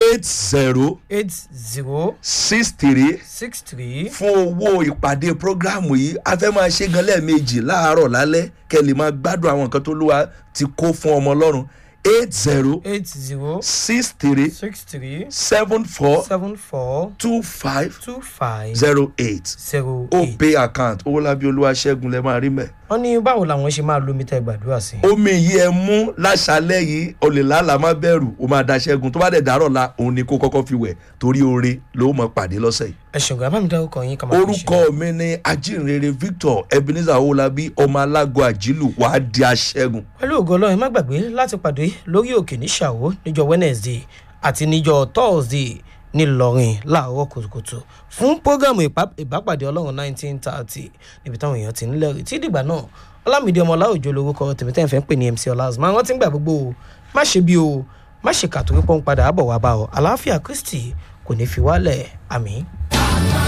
eight zero eight zero six three six three fún owó ìpàdé prógrámù yìí a fẹ́ máa ṣe gan lẹ́ẹ̀mejì láàárọ̀ lálẹ́ kẹ́ lè máa gbádùn àwọn nǹkan tó lúwa ti kó fún ọmọ ọlọ́run eight zero eight zero six three six three seven four seven four two five two five zero eight zero eight. opay account owólabí olúwaṣẹ́gun lẹ́ máa rí mẹ́. wọ́n ní báwo làwọn ṣe máa lomi tẹ́ gbàdúrà sí. omi yìí ẹ mú láṣálẹ́ yìí olè lálàá má bẹ̀rù ó máa da ṣẹ́gun tó bá dẹ̀ dárọ̀ la òun ni kó kọ́kọ́ fi wẹ̀ torí oore ló mọ̀ pàdé lọ́sẹ̀ yìí. ẹ ṣùgbọ́n ẹ bá mi dá orúkọ yín ká máa fi ṣe. orúkọ mi ni ajínrere victor ebenezer owólabí ọmọ alágọ àjílù wàá di aṣẹ́gun. pẹ̀lú ògo ọlọ́run ẹ má gbàgbé láti pàdé lórí òkè ní ṣàwó níjọ wednesday àti níjọ thursday ńìlọrin láàárọ̀ kùtùkùtù fún prógámù ìpá- ìbápàdé ọlọ́run nineteen thirty níbi táwọn èèyàn ti ń lẹ́rìí tí dìgbà náà ọlámìdí ọmọ ọláòjò lorúkọ tèmítẹ́ ìfẹ́ ń pè ní mc ọlá máa rántí gbà gbogbo o má ṣe bí o má ṣe kàtórí pọ́n padà àbọ̀ wá bá ọ àlàáfíà kristi kò ní fi wálẹ̀ àmì.